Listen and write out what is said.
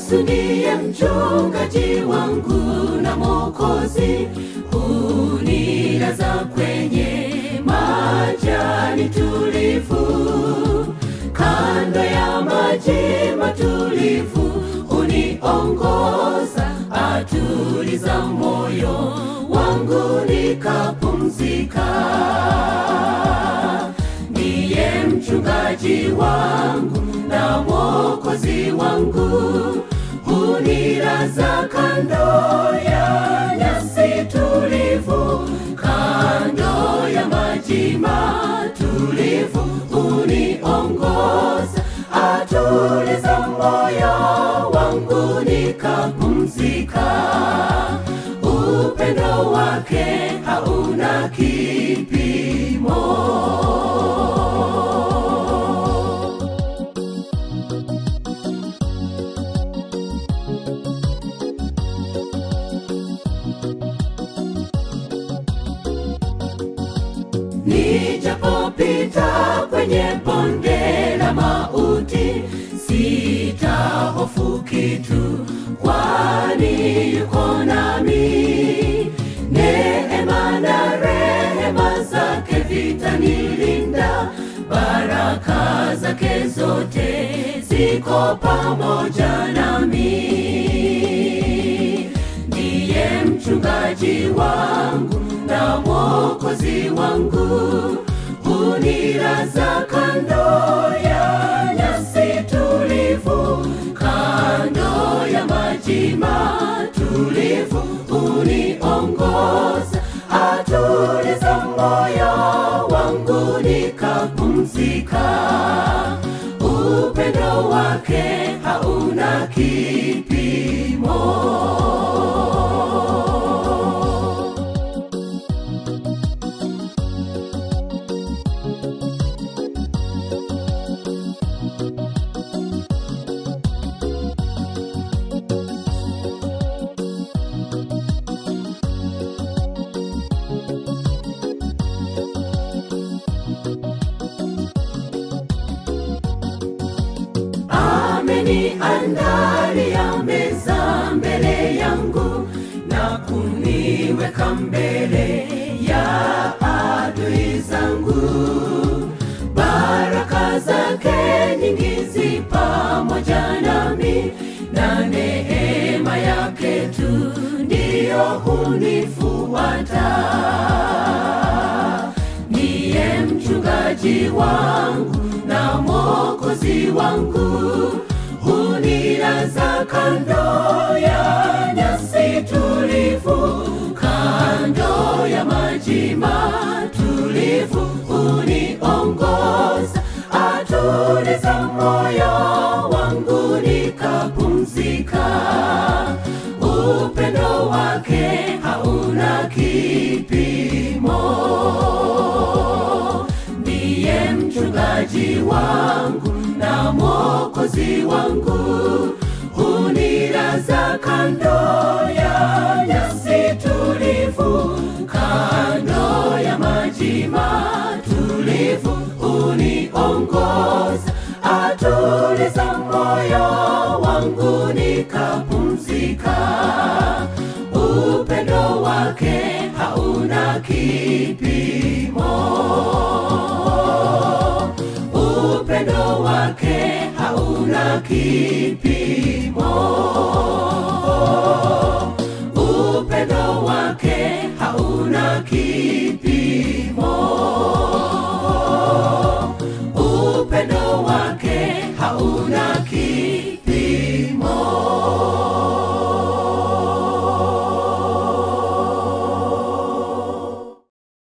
Yesu ndiye mchungaji wangu na Mwokozi, hunilaza kwenye majani tulivu, kando ya maji matulivu, huniongoza, atuliza moyo wangu nikapumzika. Ndiye mchungaji wangu na mwokozi wangu, hunilaza kando ya nyasi tulivu, kando ya maji matulivu, huniongoza, atuliza moyo wangu nikapumzika. Upendo wake hauna kipimo. Nijapopita kwenye bonde la mauti, sitahofu kitu, kwani yuko nami. Neema na rehema zake vitanilinda, baraka zake zote ziko pamoja nami. Ndiye mchungaji wangu na mwokozi wangu, hunilaza kando ya nyasi tulivu, kando ya maji matulivu, huniongoza, atuliza moyo wangu nikapumzika. Upendo wake hauna kipimo. ameniandalia meza mbele yangu na kuniweka mbele ya adui zangu. Baraka zake nyingi zi pamoja nami, na neema yake tu ndiyo hunifuata. Niye mchungaji wangu na mwokozi wangu, hunilaza kando ya nyasi tulivu, kando ya maji matulivu, huniongoza, atuliza moyo wangu nikapumzika. Upendo wake hauna kipimo ndiye mchungaji wangu na mwokozi wangu, hunilaza kando ya nyasi tulivu, kando ya maji matulivu, huniongoza, atuliza moyo wangu nikapumzika. Upendo wake hauna kipimo upendo wake hauna kipimo.